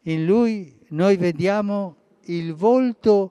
In lui noi vediamo il volto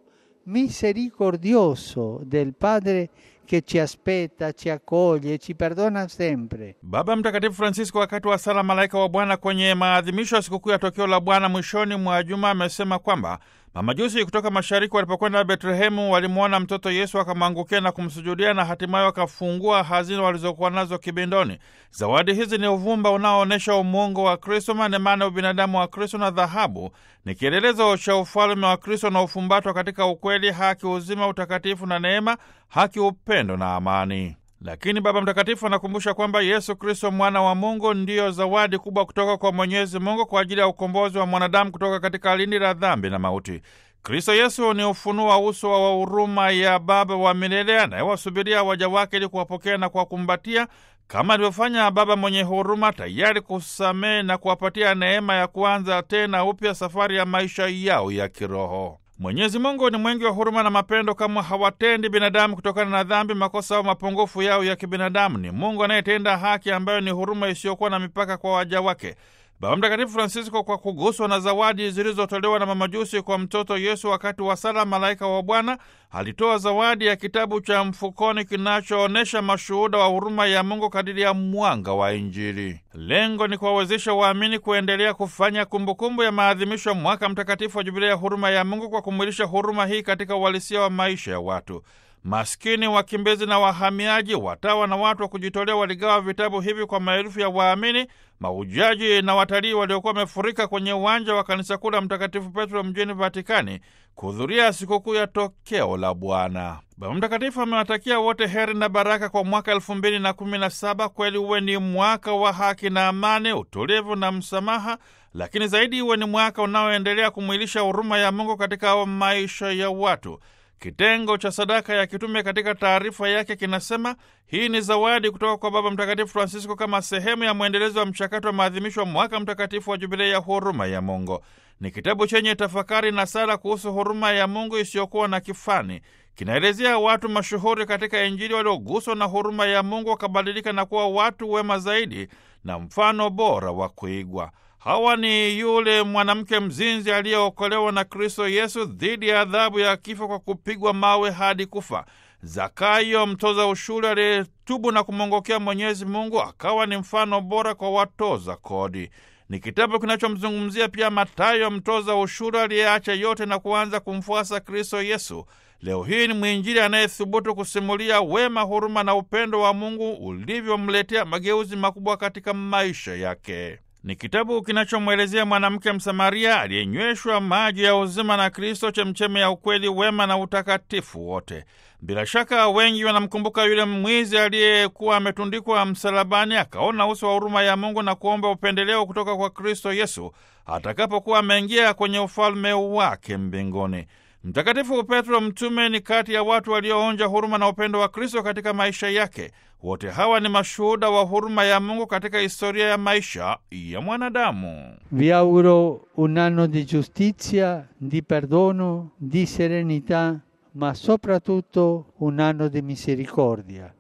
misericordioso del Padre che ci aspetta, ci accoglie, ci perdona sempre. Baba Mtakatifu Francisco wakati wa sala Malaika wa Bwana kwenye maadhimisho ya sikukuu ya tokeo la Bwana mwishoni mwa juma amesema kwamba mamajusi kutoka mashariki walipokwenda Betlehemu walimwona mtoto Yesu akamwangukia na kumsujudia na hatimaye wakafungua hazina walizokuwa nazo kibindoni. Zawadi hizi ni uvumba unaoonyesha umungu wa Kristo, manemane ubinadamu wa Kristo, na dhahabu ni kielelezo cha ufalme wa Kristo na ufumbatwa katika ukweli, haki, uzima, utakatifu na neema, haki, upendo na amani. Lakini Baba Mtakatifu anakumbusha kwamba Yesu Kristo mwana wa Mungu ndiyo zawadi kubwa kutoka kwa Mwenyezi Mungu kwa ajili ya ukombozi wa mwanadamu kutoka katika lindi la dhambi na mauti. Kristo Yesu ni ufunuo wa uso wa huruma ya Baba wa milele anayewasubiria waja wake ili kuwapokea na kuwakumbatia kama alivyofanya Baba mwenye huruma, tayari kusamehe na kuwapatia neema ya kuanza tena upya safari ya maisha yao ya kiroho. Mwenyezi Mungu ni mwingi wa huruma na mapendo, kama hawatendi binadamu kutokana na dhambi, makosa au mapungufu yao ya kibinadamu. Ni Mungu anayetenda haki, ambayo ni huruma isiyokuwa na mipaka kwa waja wake. Baba Mtakatifu Francisco, kwa kuguswa na zawadi zilizotolewa na mamajusi kwa mtoto Yesu wakati wa sala Malaika wa Bwana, alitoa zawadi ya kitabu cha mfukoni kinachoonyesha mashuhuda wa huruma ya Mungu kadiri ya mwanga wa Injili. Lengo ni kuwawezesha waamini kuendelea kufanya kumbukumbu ya maadhimisho ya mwaka mtakatifu wa Jubilia ya huruma ya Mungu kwa kumwilisha huruma hii katika uhalisia wa maisha ya watu maskini, wakimbizi na wahamiaji. Watawa na watu wa kujitolea waligawa vitabu hivi kwa maelfu ya waamini, mahujaji na watalii waliokuwa wamefurika kwenye uwanja wa kanisa kuu la Mtakatifu Petro mjini Vatikani kuhudhuria sikukuu ya tokeo la Bwana. Baba Mtakatifu amewatakia wote heri na baraka kwa mwaka elfu mbili na kumi na saba. Kweli uwe ni mwaka wa haki na amani, utulivu na msamaha, lakini zaidi uwe ni mwaka unaoendelea kumwilisha huruma ya Mungu katika maisha ya watu. Kitengo cha sadaka ya kitume katika taarifa yake kinasema hii ni zawadi kutoka kwa Baba Mtakatifu Francisco kama sehemu ya mwendelezo wa mchakato wa maadhimisho wa mwaka mtakatifu wa Jubilei ya huruma ya Mungu. Ni kitabu chenye tafakari na sala kuhusu huruma ya Mungu isiyokuwa na kifani. Kinaelezea watu mashuhuri katika Injili walioguswa na huruma ya Mungu wakabadilika na kuwa watu wema zaidi na mfano bora wa kuigwa. Hawa ni yule mwanamke mzinzi aliyeokolewa na Kristo Yesu dhidi ya adhabu ya kifo kwa kupigwa mawe hadi kufa. Zakayo mtoza ushuru aliyetubu na kumwongokea Mwenyezi Mungu akawa ni mfano bora kwa watoza kodi. Ni kitabu kinachomzungumzia pia Matayo mtoza ushuru aliyeacha yote na kuanza kumfuasa Kristo Yesu. Leo hii ni mwinjili anayethubutu kusimulia wema, huruma na upendo wa Mungu ulivyomletea mageuzi makubwa katika maisha yake. Ni kitabu kinachomwelezea mwanamke Msamaria aliyenyweshwa maji ya uzima na Kristo, chemchemi ya ukweli, wema na utakatifu wote. Bila shaka wengi wanamkumbuka yule mwizi aliyekuwa ametundikwa msalabani, akaona uso wa huruma ya Mungu na kuomba upendeleo kutoka kwa Kristo Yesu atakapokuwa ameingia kwenye ufalme wake mbinguni. Mtakatifu Petro mtume ni kati ya watu walioonja huruma na upendo wa Kristo katika maisha yake. Wote hawa ni mashuhuda wa huruma ya Mungu katika historia ya maisha ya mwanadamu. Vi auguro un anno di giustizia, di perdono, di serenità, ma soprattutto un anno di misericordia.